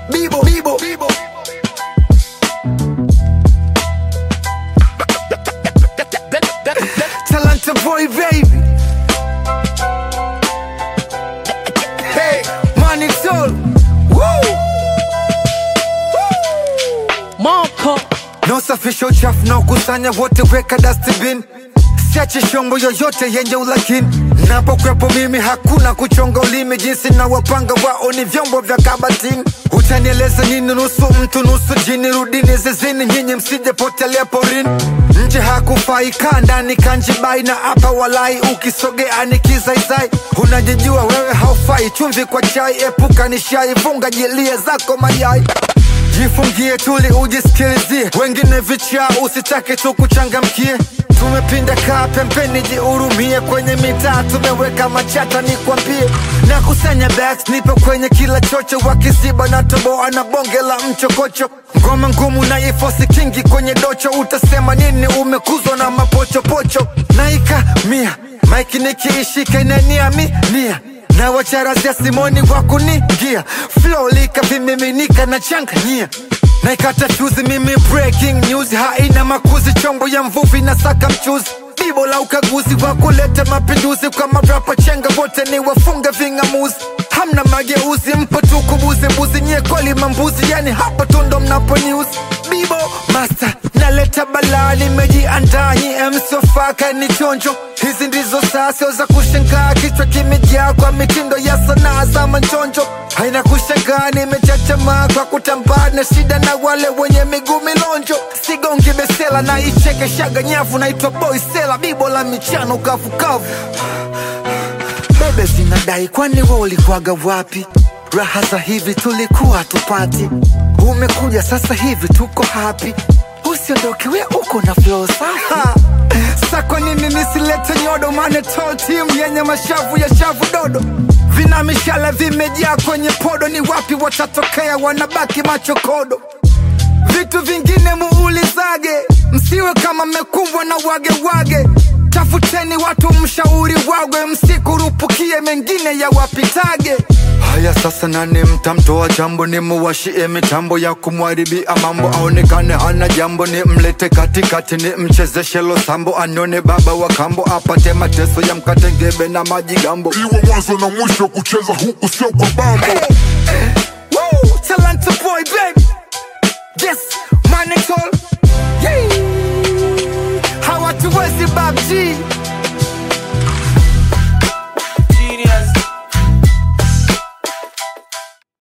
Bibo, Bibo, Bibo. Talanta boy, baby. Hey, money soul. Woo! Marco No safisha uchafu na ukusanya wote, weka dustbin. Siache shombo yoyote yenye ulakini. Napokwepo mimi hakuna kuchonga ulimi, jinsi na wapanga wao ni vyombo vya kabatini. Utanieleza nini? Nusu mtu nusu jini, rudini zizini, nyinyi msije potelea porini. Nje hakufai, kaa ndani kanjibai, na hapa walai, ukisogea ni kizaizai. Unajijua wewe haufai, chumvi kwa chai, epuka nishai, funga jilie zako mayai Jifungie tuli ujisikilizie, wengine vichaa usitake tu kuchangamkie. Tumepinda kaa pembeni, jihurumie. Kwenye mitaa tumeweka machata, nikwambie. Na kusanya bags, nipo kwenye kila chocho, wakiziba na toboa na bonge la mchokocho. Ngoma ngumu na ifosi kingi kwenye docho, utasema nini? Umekuzwa na mapochopocho. Naika mia maiki nikiishika inaniami nia na wacharazia simoni wa kunigia flow lika vimiminika na changanyia naikata fyuzi mimi breaking news haina makuzi chombo ya mvuvi na saka mchuzi bibo la ukaguzi wa kuleta mapinduzi kwa marapa chenga wote ni wafunga ving'amuzi hamna mageuzi mpo tu kubuzi mbuzi nyie kweli mambuzi yani hapa tu ndo mnapo news bibo master naleta balaa nimejiandaa nyie msiofaka ni chonjo hizi ndizo saa sio za kushangaa kichwa kimejaa kwa mitindo ya sanaa za manchonjo haina kushangaa nimechachamaa kwa kutambaa na shida na wale wenye miguu milonjo sigongi besela na icheke shaga nyavu naitwa boy sela bibo la michano kavukavu bebe zinadai kwani we ulikuwaga wapi raha za hivi tulikuwa tupati umekuja sasa hivi tuko hapi usiondoke we uko na flow safi sa kwa nini nisilete nyodo mane tall team yenye mashavu ya shavu dodo vina mishale vimejaa kwenye podo ni wapi watatokea wanabaki machokodo vitu vingine muulizage, msiwe kama mmekumbwa na wage wage. Tafuteni watu mshauri wagwe, msikurupukie mengine ya wapitage. Haya sasa, nani mtamtoa jambo? Ni muwashie mitambo ya kumwaribia mambo, aonekane hana jambo, ni mlete katikati, ni mchezeshe losambo, anone baba wa kambo, apate mateso ya mkatengebe na majigambo. iwe mwanzo na mwisho kucheza huku sio kwa bambo Woo! Talanta boy, baby. Yes, money tall. Yeah. Hawatuwezi Bob G.